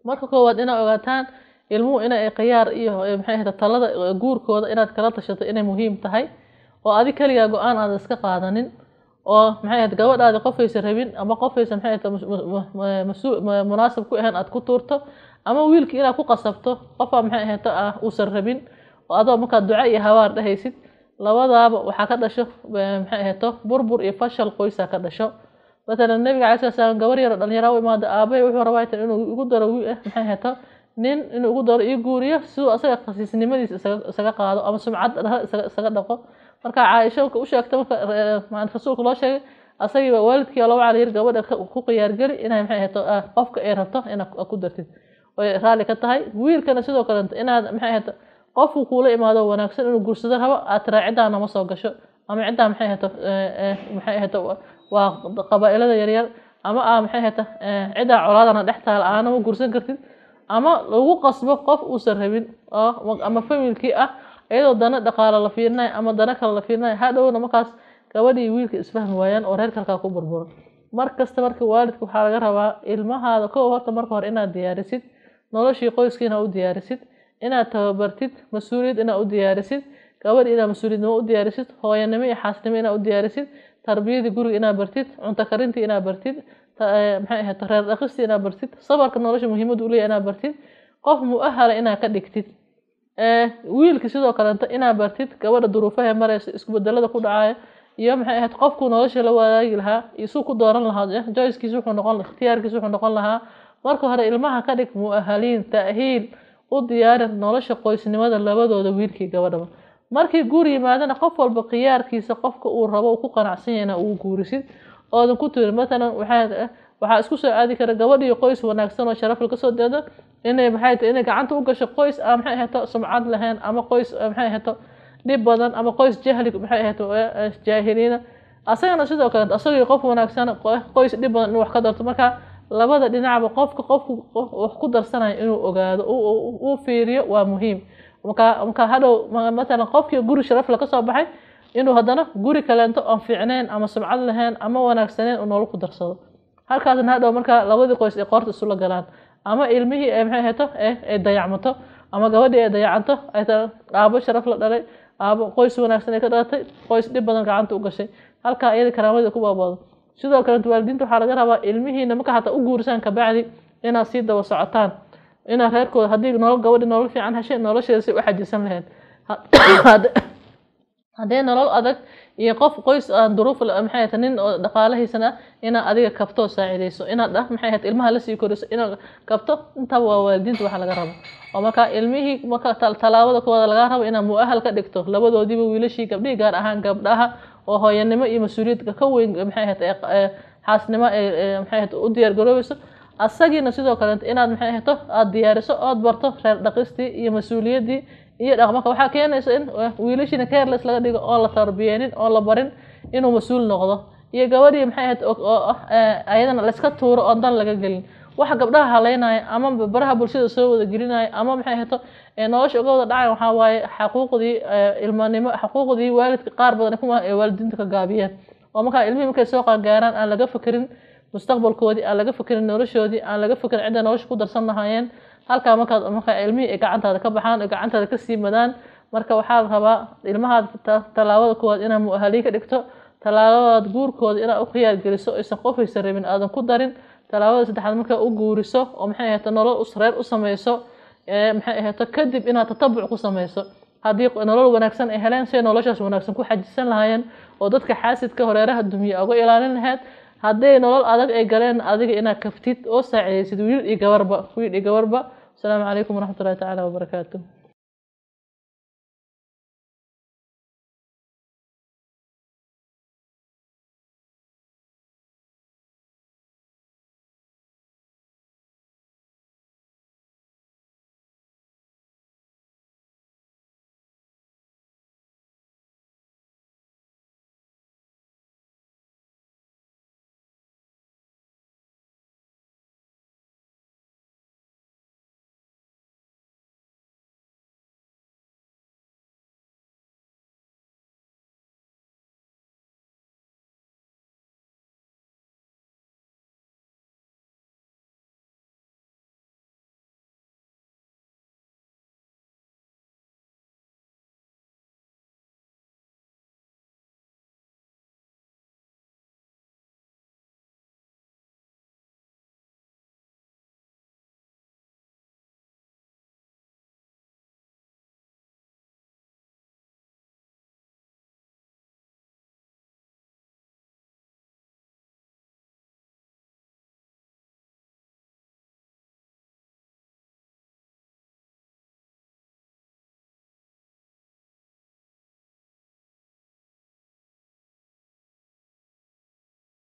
marka koowaad inaad ogaataan ilmuhu inay khiyaar iyo maxay ahayd talada guurkooda inaad kala tashato inay muhiim tahay oo adi keligaa go-aan aada iska qaadanin oo maxay ahayd gabadhaadi qofaysa rabin ama qofaysa maxay ahayd masu munaasab ku ahayn aada ku tuurto ama wiilkii inaad ku qasabto qofaa maxay ahayd ah uusan rabin oo adoo markaad duco iyo habaar dhahaysid labadaaba waxaa ka dhasho maxay ahayto burbur iyo fashal qoysaa ka dhasho matalan nabiga calai sala slam gabar yaro dhalinyara u imaada aabahay wuxuu rabaa tan inuu igu daro maxay ahayto nin inuu igu daro ii guuriyo siduu asaga khasiisnimadiisa isaga qaado ama sumcad isaga dhaqo marka caaisha marka u sheegta marka rasuulka loo sheegay asagiiba waalidkii loo cala yir gabadha ku khiyaargeli inay maxay ahayto qofka ay rabto inaad ku dartid oy raalli ka tahay wiilkana sidoo kale inaad maxay ahayto qofku kuula imaado wanaagsan inuu guursado rabo aad tiraa ciddaa nama soo gasho ama ciddaa maxay ahayto maxay ahayto waa qabaa-ilada yaryar ama aa maxay ahayto ciddaa colaadana dhex taala aanama guursan kartid ama lagu qasbo qof uusan rabin oo ama familkii ah iyadoo dana dhaqaalo la fiirinayo ama dana kale la fiirinayo hadhowna markaas gabadhii wiilka isfahmi waayaan oo reerka halkaa ku burburo mar kasta marka waalidka waxaa laga rabaa ilmahaada kow horta marka hore inaad diyaarisid noloshii qoyskii inaad u diyaarisid inaad tababartid mas-uuliyad inaad u diyaarisid gabadh inaad mas-uuliyadnimo u diyaarisid hooyanimo iyo xaasnimo inaad u diyaarisid tarbiyadii guriga inaad bartid cunto karintii inaad bartid maxay ahayd reer dhaqistii inaad bartid sabarka nolosha muhiimada u leeyahay inaad bartid qof mu-ahala inaad ka dhigtid wiilka sidoo kaleeto inaad bartid gabadha duruufaha mareysa isku bedelada ku dhacaya iyo maxay ahayd qofku nolosha la wadaagi lahaa iyo suu ku dooran lahaa joyskiis wuxuu noqon ikhtiyaarkiis wuxuu noqon lahaa marka hore ilmaha ka dhig mu-ahaliin ta'hiil u diyaari nolosha qoysnimada labadooda wiilkii gabadhaba markii guur yimaadana qof walba khiyaarkiisa qofka uu rabo ku qanacsan yahayna uu guurisid oodan ku tuurin matalan waxaa waxaa isku soo aadi kara gabadhiyo qoys wanaagsan oo sharafle kasoo deeda inay maxay tahay inay gacanta u gasho qoys aan maxay ahayto sumcad lahayn ama qoys maxay ahayto dhib badan ama qoys jahli maxay ahayto jaahiliina asagana sidoo kale asagii qof wanaagsan qoys dhib badan inuu wax ka darto marka labada dhinacba qofka qofku wax ku darsanayo inuu ogaado uu fiiriyo waa muhiim marka marka hadhow matalan qofkii guri sharafle kasoo baxay inuu haddana guri kaleento aan fiicnayn ama sumcad lahayn ama wanaagsaneyn uu nolol ku darsado halkaasna hadhow marka labadii qoys ay qoorta isula galaan ama ilmihii ay maxay hayto ay dayacmato ama gabadhii ay dayacanto ay aabo sharaf la dhalay aabo qoys wanaagsan ay ka dhalatay qoys dhib badan gacanta u gashay halkaa iyada karaamadii ku baabado sidoo kale waalidiinta waxaa laga rabaa ilmihiina marka hataa u guurisaan kabacdi inaad sii daba socotaan inaad reerkooda haddii nolol gabadhi nolol fiican heshay nolosheeda si u xajisan lahayd haddee nolol adag iyo qof qoys aan duruuf maxay tahay nin oo dhaqaalahiisana inaad adiga kabto saacidayso inaad dhah maxay ahayd ilmaha lasii koriso inaad kabto intaba waa waalidiinta waxa laga rabo oo marka ilmihii marka tallaabada kooda laga rabo inaad mu-ahal ka dhigto labadoodiiba wiilashii gabdhihii gaar ahaan gabdhaha oo hooyanimo iyo mas-uuliyadka ka weyn maxay ahayd xaasnimo ee maxay ahayd u diyaar garoobayso asagiina sidoo kale inaad maxay ahayto aada diyaariso ood barto reer dhaqistii iyo mas-uuliyaddii iyo dhaqmarka waxaa keenaysa in wiilashiina careless laga dhigo oon la tarbiyeenin oon la barin inuu mas-uul noqdo iyo gabadhii maxay ahayd oo ayadana layska tuuro oon dan laga gelin waxa gabdhaha haleynaya ama baraha bulshada soo wada gelinaya ama maxay ahayto nolosha uga wada dhacay waxaa waaye xaquuqdii ilmanimo xaquuqdii waalidka qaar badan kuma ee waalidiinta ka gaabiyeen oo markaa ilmihii markay soo qaangaaraan aan laga fekerin mustaqbalkoodii aan laga fekerin noloshoodii aan laga fekerin cidda nolosha ku darsan lahaayeen halkaa markaad markaa ilmihii ay gacantaada ka baxaan ay gacantaada ka sii madaan marka waxaa la rabaa ilmahaad tallaabada koowaad inaad mu-ahaliin ka dhigto tallaabadaad guurkooda inaad u khiyaar geliso aysan qofaysan rabin aadan ku darin tallaabada saddexaad markaa u guuriso oo maxay ahayto nolol reer u sameyso maxay ahayto kadib inaad tatabuc ku sameyso haddii nolol wanaagsan ay heleen say noloshaas wanaagsan ku xajisan lahaayeen oo dadka xaasidka horeeraha dumiya uga ilaalin lahayd hadday nolol adag ay galeen adiga inaad kaftid oo saacidaysid wiil iyo gabarba wiil iyo gabarba asalaamu calaykum waraxmat ullahi tacaala wabarakaatu